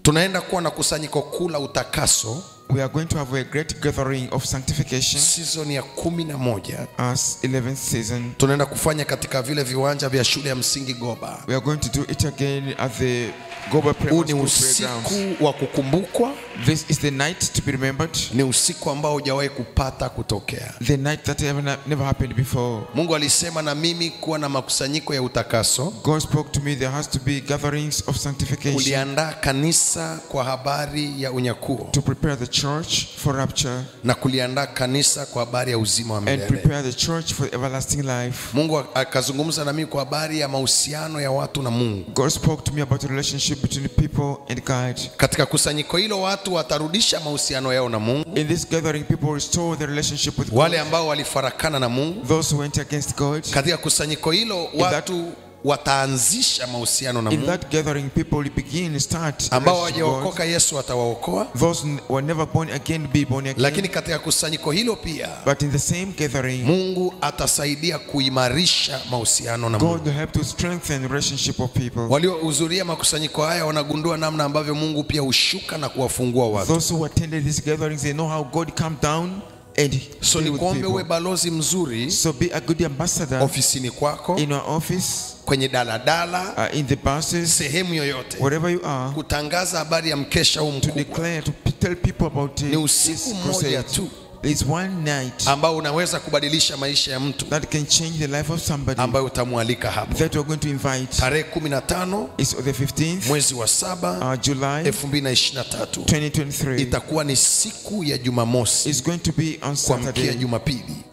tunaenda kuwa na kusanyiko kuu la utakaso We are going to have a great gathering of sanctification season ya kumi na moja as 11th season. tunaenda kufanya katika vile viwanja vya shule ya msingi Goba. We are going to do it again at the Goba Huu Primary ni School playgrounds. usiku wa kukumbukwa, This is the night to be remembered, ni usiku ambao hujawahi kupata kutokea. the night that ever, never happened before. Mungu alisema na mimi kuwa na makusanyiko ya utakaso, God spoke to me, there has to be gatherings of sanctification kuliandaa kanisa kwa habari ya unyakuo to prepare the church for rapture na kuliandaa kanisa kwa habari ya uzima wa and milele. prepare the church for everlasting life. Mungu akazungumza na mimi kwa habari ya mahusiano ya watu na Mungu. God spoke to me about the relationship between people and God. Katika kusanyiko hilo watu watarudisha mahusiano yao na Mungu, In this gathering, people restore their relationship with wale God. ambao walifarakana na Mungu. Those who went against God. Katika kusanyiko hilo that- watu wataanzisha mahusiano na In Mungu. that gathering, people will begin start a Ambao relationship with God. hawajaokoka Yesu atawaokoa, Those who were never born again be born again. lakini katika kusanyiko hilo pia But in the same gathering, Mungu atasaidia kuimarisha mahusiano na Mungu. God will help to strengthen the relationship of people. Waliohudhuria makusanyiko haya wanagundua namna ambavyo Mungu pia hushuka na kuwafungua watu. Those who attended these gatherings, they know how God come down and So deal with nikuombe uwe people. balozi mzuri So be a good ambassador ofisini kwako, in your office, kwenye daladala, uh, in the buses, sehemu yoyote, wherever you are, kutangaza habari ya mkesha huu to mkubwa. declare, to p- tell people about Ni it. usiku This mmoja crusade. tu There's one night ambao unaweza kubadilisha maisha ya mtu that can change the life of somebody ambayo utamwalika hapo. that we're going to invite. Tarehe 15 It's the 15th mwezi wa saba uh, July 2023 2023. itakuwa ni siku ya Jumamosi It's going to be on kuamkia Saturday Jumapili.